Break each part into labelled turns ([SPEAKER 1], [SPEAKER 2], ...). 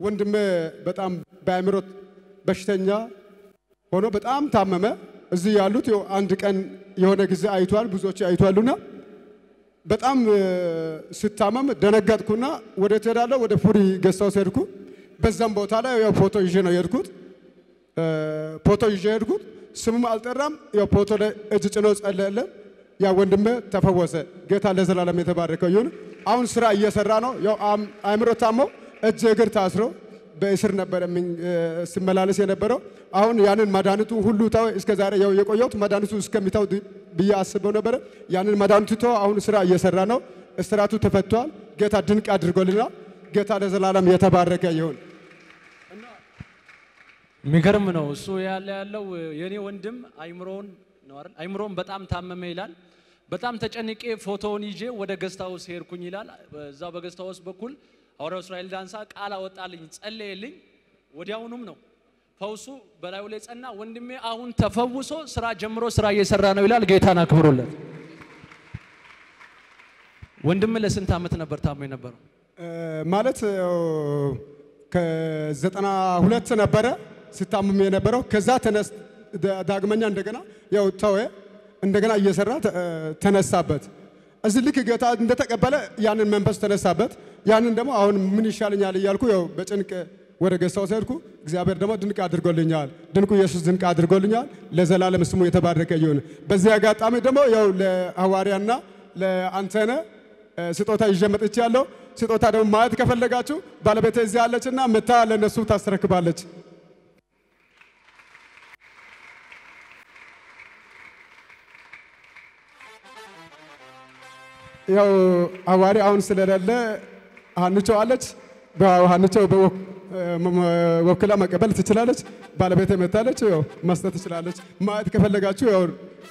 [SPEAKER 1] ወንድሜ በጣም በአእምሮ በሽተኛ ሆኖ በጣም ታመመ። እዚህ ያሉት ያው አንድ ቀን የሆነ ጊዜ አይቷል፣ ብዙዎች አይቷሉና በጣም እ፣ ስታመም ደነገጥኩና ወደ ትሄዳለሁ ወደ ፉሪ ገዝታው ሄድኩ። በዛም ቦታ ላይ ያው ፎቶ ይዤ ነው የሄድኩት። እ፣ ፎቶ ይዤ ሄድኩት። ስሙም አልጠራም። ያው ፎቶ ላይ እጅ ጭኖ ጸለየልን። ያ ወንድሜ ተፈወሰ። ጌታ ለዘላለም የተባረከው ይሁን። አሁን ስራ እየሰራ ነው። ያው አም- አእምሮ ታሞ እጅ እግር ታስሮ በእስር ነበረ የሚን- እ፣ ሲመላለስ የነበረው። አሁን ያንን መድኃኒቱ ሁሉ ተው። እስከ ዛሬ ያው የቆየሁት መድኃኒቱ እስከሚተው ድ- ብዬ አስበው ነበረ። ያንን መድኃኒቱ ተው። አሁን ስራ እየሰራ ነው። እስራቱ ተፈቷል። ጌታ ድንቅ አድርጎልናል። ጌታ ለዘላለም የተባረከ ይሁን።
[SPEAKER 2] የሚገርም ነው። እሱ ያለ ያለው የኔ ወንድም አይምሮውን ነው አይደል? አይምሮውን በጣም ታመመ ይላል። በጣም ተጨንቄ ፎቶውን ይዤ ወደ ገስት ሃውስ ሄድኩኝ ይላል። በዛ በገስት ሃውስ በኩል ሐዋርያው እስራኤል ዳንሳ ቃል አወጣልኝ፣ ጸለየልኝ። ወዲያውኑም ነው ፈውሱ በላዩ ላይ ጸና። ወንድሜ አሁን ተፈውሶ ስራ ጀምሮ ስራ እየሰራ ነው ይላል። ጌታን አክብሮለት። ወንድም ለስንት ዓመት ነበር ታሞ የነበረው?
[SPEAKER 1] እ፣ ማለት ያው ከዘጠና ሁለት ነበረ ሲታመም የነበረው። ከዛ ተነስ ዳ- ዳግመኛ እንደገና ያው ተወ። እንደገና እየሰራ ተ- እ፣ ተነሳበት። እዚህ ልክ ጌታ እንደተቀበለ ያንን መንፈስ ተነሳበት። ያንን ደግሞ አሁን ምን ይሻለኛል እያልኩ ያው በጭንቅ ወደ ገሳው ሄድኩ። እግዚአብሔር ደግሞ ድንቅ አድርጎልኛል። ድንቁ ኢየሱስ ድንቅ አድርጎልኛል። ለዘላለም ስሙ የተባረከ ይሁን። በዚህ አጋጣሚ ደግሞ ያው ለሐዋርያና ለአንተነ እ፣ ስጦታ ይዤ መጥቻለሁ። ስጦታ ደግሞ ማየት ከፈለጋችሁ ባለቤቴ እዚህ አለችና መታ ለነሱ ታስረክባለች። ያው ሐዋርያ አሁን ስለሌለ ሀንቾ አለች። ሀንቾ ወክላ መቀበል ትችላለች። ባለቤቴ መታለች፣ ያው መስጠት ትችላለች። ማየት ከፈለጋችሁ ያው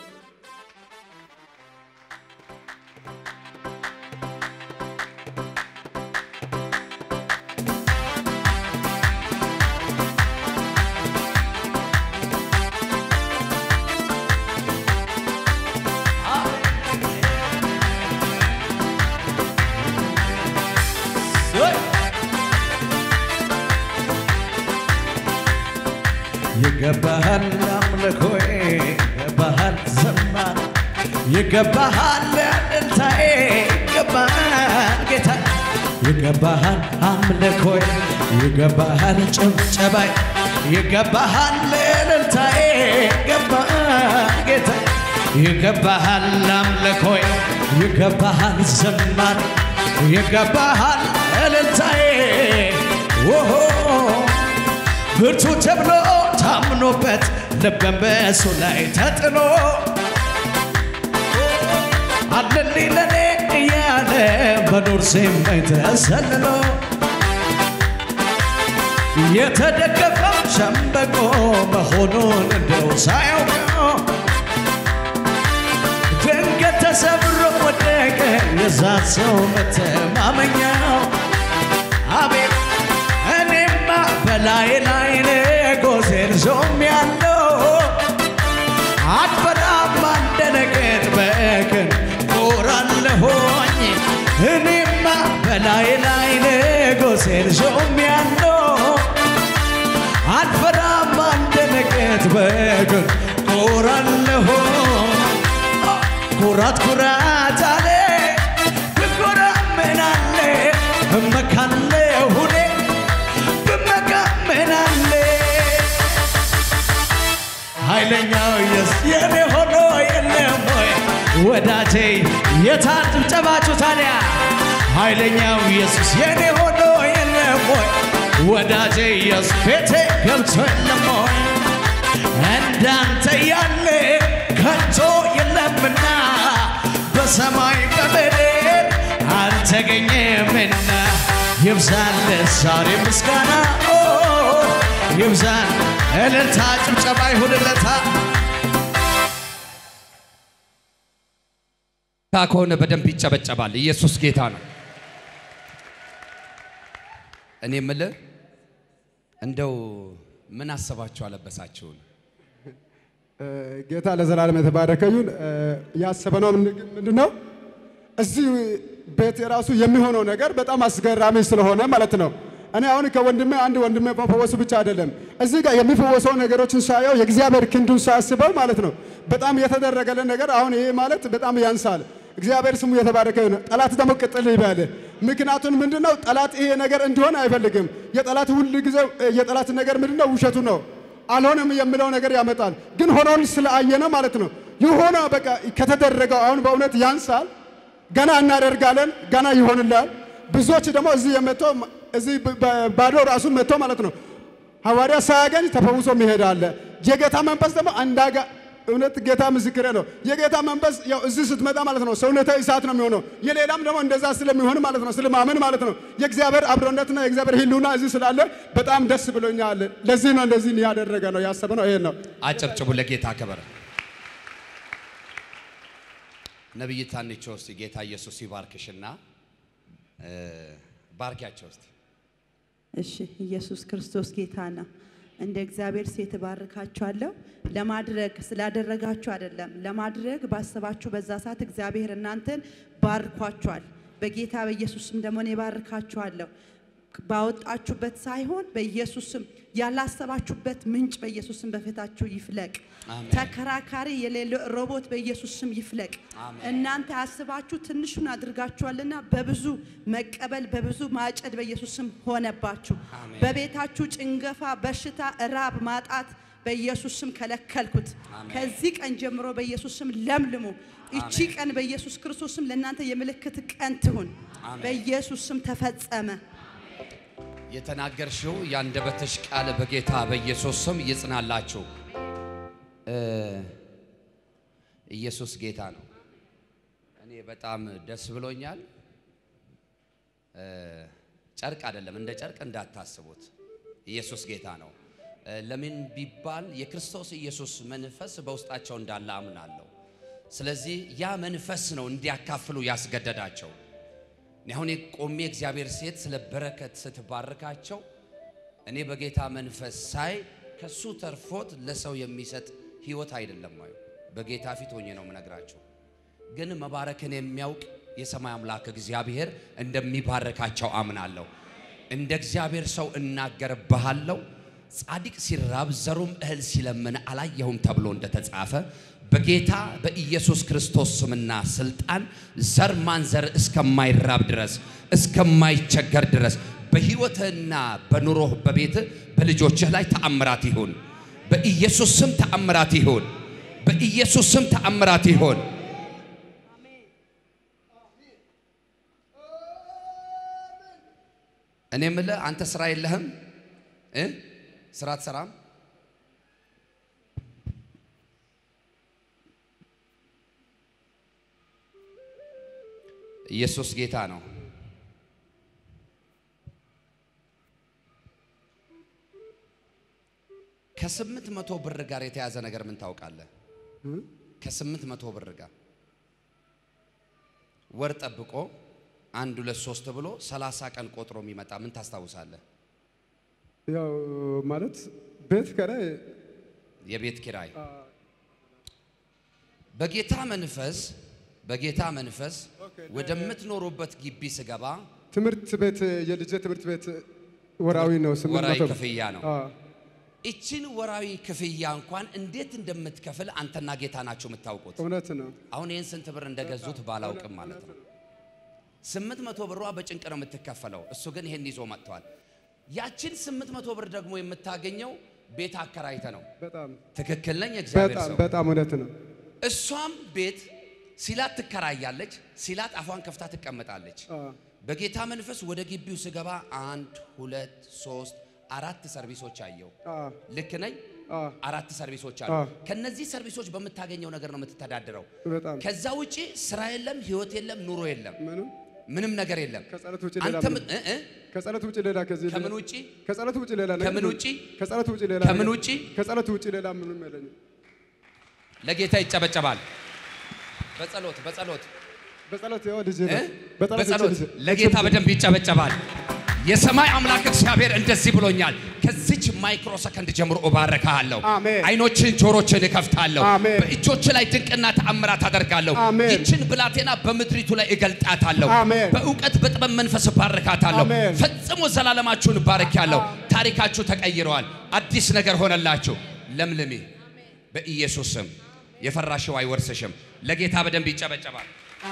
[SPEAKER 3] ይገባሃል አምልኮዬ፣ ይገባሃል ዘማር፣ ይገባሃል እልልታዬ፣ ይገባሃል ጌታ፣ ይገባሃል አምልኮዬ፣ ይገባሃል ጭብጨባዬ፣ ይገባሃል እልልታዬ፣ ይገባሃል ጌታ፣ ይገባሃል አምልኮዬ፣ ይገባሃል ዘማር፣ ይገባሃል እልልታዬ ኦሆ ብርቱ ተብሎ ታምኖበት ልበን በእሱ ላይ ተጥሎ አለልኝ ለኔ እያለ በኑር ሲመኝ ተሰልሎ የተደገፈው ሸምበቆ መሆኑን እንደው ሳያውቀው ድንገት ተሰብሮ ወደቀ የዛ ሰው መተማመኛው አቤት እኔማ በላይ ላይ ጎዜን ዞም ያለው አትፈራም አንደነቅን በቅን ኖራለሆኝ እኔማ በላይ ላይ ጎዜን ዞም ያለው አትፈራም አንደነቅት በቅን ኖራለሆ ኩራት ኩራት አለ ብኮራ ምን አለ እመካለሁ እኔ ብመካ ምን አለ ኃይለኛው ኢየሱስ የኔ ሆኖ የለም ወይ ወዳጄ የታል ጭብጨባችሁ ታዲያ ኃይለኛው ኢየሱስ የኔ ሆኖ የለም ወይ ወዳጄ ኢየሱስ ቤቴ ገብቶ የለም ወይ እንዳንተ ያለ ከቶ የለምና በሰማይ በምድር አልተገኘምና ይብዛል ዛሬ ምስጋና ኦ፣ ይብዛል እልልታ ጭብጨባ ይሁንለታ
[SPEAKER 4] ታ ከሆነ በደንብ ይጨበጨባል። ኢየሱስ ጌታ ነው። እኔ የምልህ እንደው ምን አሰባችሁ አለበሳችሁን?
[SPEAKER 1] እ፣ ጌታ ለዘላለም የተባረከ ይሁን። እ፣ ያሰበነው ምንድን ነው? እዚህ ቤት የራሱ የሚሆነው ነገር በጣም አስገራሚ ስለሆነ ማለት ነው። እኔ አሁን ከወንድሜ አንድ ወንድሜ መፈወሱ ብቻ አይደለም፣ እዚህ ጋር የሚፈወሰው ነገሮችን ሳየው የእግዚአብሔር ክንዱን ሳስበው ማለት ነው በጣም የተደረገልን ነገር አሁን ይሄ ማለት በጣም ያንሳል። እግዚአብሔር ስሙ የተባረከ ነው። ጠላት ደግሞ ቅጥል ይበል። ምክንያቱም ምንድነው ጠላት ይሄ ነገር እንዲሆን አይፈልግም። የጠላት ሁል ጊዜ የጠላት ነገር ምንድነው ውሸቱ ነው። አልሆነም የሚለው ነገር ያመጣል። ግን ሆኖን ስለአየነ ማለት ነው የሆነ በቃ ከተደረገው አሁን በእውነት ያንሳል። ገና እናደርጋለን፣ ገና ይሆንላል። ብዙዎች ደግሞ እዚህ የመቶ እዚህ ባዶ ራሱን መጥቶ ማለት ነው ሐዋርያ ሳያገኝ ተፈውሶ መሄድ አለ። የጌታ መንፈስ ደግሞ አንዳጋ እውነት ጌታ ምስክሬ ነው። የጌታ መንፈስ ያው እዚህ ስትመጣ ማለት ነው ሰውነተ እሳት ነው የሚሆነው። የሌላም ደግሞ እንደዛ ስለሚሆን ማለት ነው ስለማመን ማለት ነው የእግዚአብሔር አብሮነትና የእግዚአብሔር ሕልውና እዚህ ስላለ በጣም ደስ ብሎኛል። ለዚህ ነው እንደዚህ ያደረገ ነው ያሰበ ነው ይሄን ነው።
[SPEAKER 4] አጨብጭቡ ለጌታ ክብር። ነቢይ ታንቾ እስቲ ጌታ ኢየሱስ ይባርክሽና እ፣ ባርኪያቸው እስቲ።
[SPEAKER 5] እሺ ኢየሱስ ክርስቶስ ጌታ ነው። እንደ እግዚአብሔር ሴት እባርካችኋለሁ። ለማድረግ ስላደረጋችሁ አይደለም፣ ለማድረግ ባሰባችሁ በዛ ሰዓት እግዚአብሔር እናንተን ባርኳችኋል። በጌታ በኢየሱስም ደግሞ እኔ ባርካችኋለሁ። ባወጣችሁበት ሳይሆን በኢየሱስም ያላሰባችሁበት ምንጭ በኢየሱስም በፊታችሁ ይፍለቅ።
[SPEAKER 4] አሜን።
[SPEAKER 5] ተከራካሪ የሌለው ሮቦት በኢየሱስም ይፍለቅ።
[SPEAKER 4] አሜን።
[SPEAKER 5] እናንተ አስባችሁ ትንሹን አድርጋችኋልና በብዙ መቀበል በብዙ ማጨድ በኢየሱስም ሆነባችሁ።
[SPEAKER 4] አሜን።
[SPEAKER 5] በቤታችሁ ጭንገፋ፣ በሽታ፣ እራብ፣ ማጣት በኢየሱስም ከለከልኩት።
[SPEAKER 4] አሜን።
[SPEAKER 5] ከዚህ ቀን ጀምሮ በኢየሱስም ለምልሙ። እቺ
[SPEAKER 4] አሜን።
[SPEAKER 5] ቀን በኢየሱስ ክርስቶስም ለእናንተ የምልክት ቀን ትሁን።
[SPEAKER 4] አሜን።
[SPEAKER 5] በኢየሱስም ተፈጸመ።
[SPEAKER 4] የተናገርሽው የአንደበትሽ ቃል በጌታ በኢየሱስ ስም ይጽናላችሁ። እ፣ ኢየሱስ ጌታ ነው። እኔ በጣም ደስ ብሎኛል። እ፣ ጨርቅ አይደለም፣ እንደ ጨርቅ እንዳታስቡት። ኢየሱስ ጌታ ነው። እ፣ ለምን ቢባል የክርስቶስ ኢየሱስ መንፈስ በውስጣቸው እንዳለ አምናለሁ። ስለዚህ ያ መንፈስ ነው እንዲያካፍሉ ያስገደዳቸው። እኔ አሁን ቆሜ እግዚአብሔር ሴት ስለ በረከት ስትባርካቸው እኔ በጌታ መንፈስ ሳይ ከሱ ተርፎት ለሰው የሚሰጥ ህይወት አይደለም ማዩ በጌታ ፊት ሆኜ ነው የምነግራቸው። ግን መባረክን የሚያውቅ የሰማይ አምላክ እግዚአብሔር እንደሚባረካቸው አምናለሁ። እንደ እግዚአብሔር ሰው እናገርብሃለሁ። ጻድቅ ሲራብ ዘሩም እህል ሲለምን አላየሁም ተብሎ እንደተጻፈ በጌታ በኢየሱስ ክርስቶስ ስምና ስልጣን ዘር ማንዘር እስከማይራብ ድረስ እስከማይቸገር ድረስ በህይወትህና በኑሮህ በቤትህ በልጆችህ ላይ ተአምራት ይሁን። በኢየሱስ ስም ተአምራት ይሁን። በኢየሱስ ስም ተአምራት ይሁን። እኔ የምልህ አንተ ስራ የለህም እ ስራ አትሰራም? ኢየሱስ ጌታ ነው። ከስምንት መቶ ብር ጋር የተያዘ ነገር ምን ታውቃለህ? ከስምንት መቶ ብር ጋር ወር ጠብቆ አንድ ሁለት ሶስት ብሎ ሰላሳ ቀን ቆጥሮ የሚመጣ ምን ታስታውሳለህ?
[SPEAKER 1] ያው ማለት ቤት ከላይ
[SPEAKER 4] የቤት ኪራይ በጌታ መንፈስ በጌታ መንፈስ ወደምትኖሩበት ግቢ ስገባ
[SPEAKER 1] ትምህርት ቤት የልጄ ትምህርት ቤት ወራዊ ነው። ስምንት
[SPEAKER 4] ወራዊ
[SPEAKER 1] መቶ ብር።
[SPEAKER 4] ክፍያ ነው።
[SPEAKER 1] አዎ።
[SPEAKER 4] እችን ወራዊ ክፍያ እንኳን እንዴት እንደምትከፍል አንተና ጌታ ናቸው የምታውቁት።
[SPEAKER 1] እውነት ነው።
[SPEAKER 4] አሁን ይህን ስንት ብር እንደገዙት ባላውቅም ማለት ነው። ስምንት መቶ ብሯ በጭንቅ ነው የምትከፈለው። እሱ ግን ይሄን ይዞ መጥቷል። ያችን ስምንት መቶ ብር ደግሞ የምታገኘው ቤት አከራይተ ነው።
[SPEAKER 1] በጣም
[SPEAKER 4] ትክክል ነኝ? እግዚአብሔር
[SPEAKER 1] በጣም
[SPEAKER 4] ሰው
[SPEAKER 1] በጣም እውነት ነው።
[SPEAKER 4] እሷም ቤት ሲላት ትከራያለች፣ ሲላት አፏን ከፍታ ትቀመጣለች።
[SPEAKER 1] አዎ።
[SPEAKER 4] በጌታ መንፈስ ወደ ግቢው ስገባ አንድ ሁለት ሶስት አራት ሰርቪሶች አየው።
[SPEAKER 1] አዎ።
[SPEAKER 4] ልክ ነኝ?
[SPEAKER 1] አዎ።
[SPEAKER 4] አራት ሰርቪሶች አሉ።
[SPEAKER 1] አዎ።
[SPEAKER 4] ከነዚህ ሰርቪሶች በምታገኘው ነገር ነው የምትተዳደረው።
[SPEAKER 1] በጣም
[SPEAKER 4] ከዛ ውጪ ስራ የለም፣ ህይወት የለም፣ ኑሮ የለም፣
[SPEAKER 1] ምንም
[SPEAKER 4] ምንም ነገር የለም።
[SPEAKER 1] ከጸሎት ውጪ ሌላ
[SPEAKER 4] አንተ
[SPEAKER 1] ምን-
[SPEAKER 4] ምን- እ- እ?
[SPEAKER 1] ከጸሎት ውጪ ሌላ ከዚህ
[SPEAKER 4] ከምን ውጪ
[SPEAKER 1] ከጸሎት ውጪ ሌላ ነገር
[SPEAKER 4] ከምን ውጪ?
[SPEAKER 1] ከጸሎት ውጪ ሌላ
[SPEAKER 4] ከምን
[SPEAKER 1] ነገር-
[SPEAKER 4] ውጪ?
[SPEAKER 1] ከጸሎት ውጪ ሌላ ምንም የለኝም።
[SPEAKER 4] ለጌታ ይጨበጨባል። በጸሎት በጸሎት
[SPEAKER 1] በጸሎት ያው ልጅ
[SPEAKER 4] እ?
[SPEAKER 1] ነው። በጸሎት
[SPEAKER 4] በጸሎት
[SPEAKER 1] ልጅ-
[SPEAKER 4] ለጌታ በደንብ ይጨበጨባል። የሰማይ አምላክ እግዚአብሔር እንደዚህ ብሎኛል። ከዚች ማይክሮ ሰከንድ ጀምሮ እባረካለሁ።
[SPEAKER 1] አሜን።
[SPEAKER 4] አይኖችን ጆሮችን እከፍታለሁ።
[SPEAKER 1] አሜን።
[SPEAKER 4] በእጆች ላይ ድንቅና ተአምራት አደርጋለሁ።
[SPEAKER 1] አሜን።
[SPEAKER 4] ይችን ብላቴና በምድሪቱ ላይ እገልጣታለሁ።
[SPEAKER 1] አሜን።
[SPEAKER 4] በእውቀት በጥበብ መንፈስ እባርካታለሁ።
[SPEAKER 1] አሜን።
[SPEAKER 4] ፈጽሞ ዘላለማችሁን እባርካለሁ። ታሪካችሁ ተቀይረዋል። አዲስ ነገር ሆነላችሁ። ለምልሚ በኢየሱስ ስም። የፈራሽው አይወርስሽም። ለጌታ በደንብ ይጨበጨባል።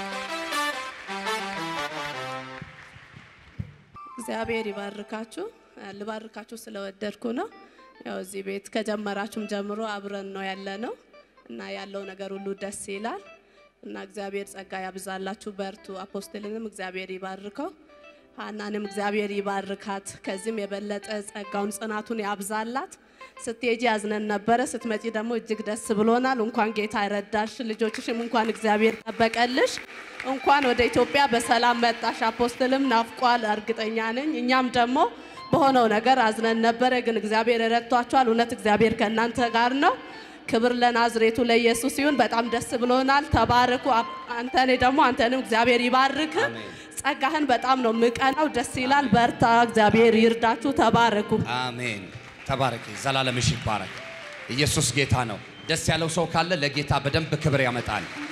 [SPEAKER 6] እግዚአብሔር ይባርካችሁ። ልባርካችሁ ስለወደድኩ ነው። ያው እዚህ ቤት ከጀመራችሁም ጀምሮ አብረን ነው ያለ ነው እና ያለው ነገር ሁሉ ደስ ይላል እና እግዚአብሔር ጸጋ ያብዛላችሁ። በርቱ። አፖስትልንም እግዚአብሔር ይባርከው። ሀናንም እግዚአብሔር ይባርካት። ከዚህም የበለጠ ጸጋውን ጽናቱን ያብዛላት። ስትሄጂ ያዝነን ነበረ፣ ስትመጪ ደግሞ እጅግ ደስ ብሎናል። እንኳን ጌታ ረዳሽ፣ ልጆችሽም እንኳን እግዚአብሔር ጠበቀልሽ። እንኳን ወደ ኢትዮጵያ በሰላም መጣሽ። አፖስትልም ናፍቋል፣ እርግጠኛ ነኝ። እኛም ደግሞ በሆነው ነገር አዝነን ነበረ፣ ግን እግዚአብሔር ረድቷቸዋል። እውነት እግዚአብሔር ከእናንተ ጋር ነው። ክብር ለናዝሬቱ ለኢየሱስ ይሁን። በጣም ደስ ብሎናል። ተባረኩ። አብ- አንተኔ ደግሞ አንተንም እግዚአብሔር ይባርክ። ጸጋህን በጣም ነው ምቀናው። ደስ ይላል። በርታ። እግዚአብሔር ይርዳችሁ። ተባረኩ።
[SPEAKER 4] አሜን። ተባረክ። ዘላለምሽ ይባረክ። ኢየሱስ ጌታ ነው። ደስ ያለው ሰው ካለ ለጌታ በደንብ ክብር ያመጣል።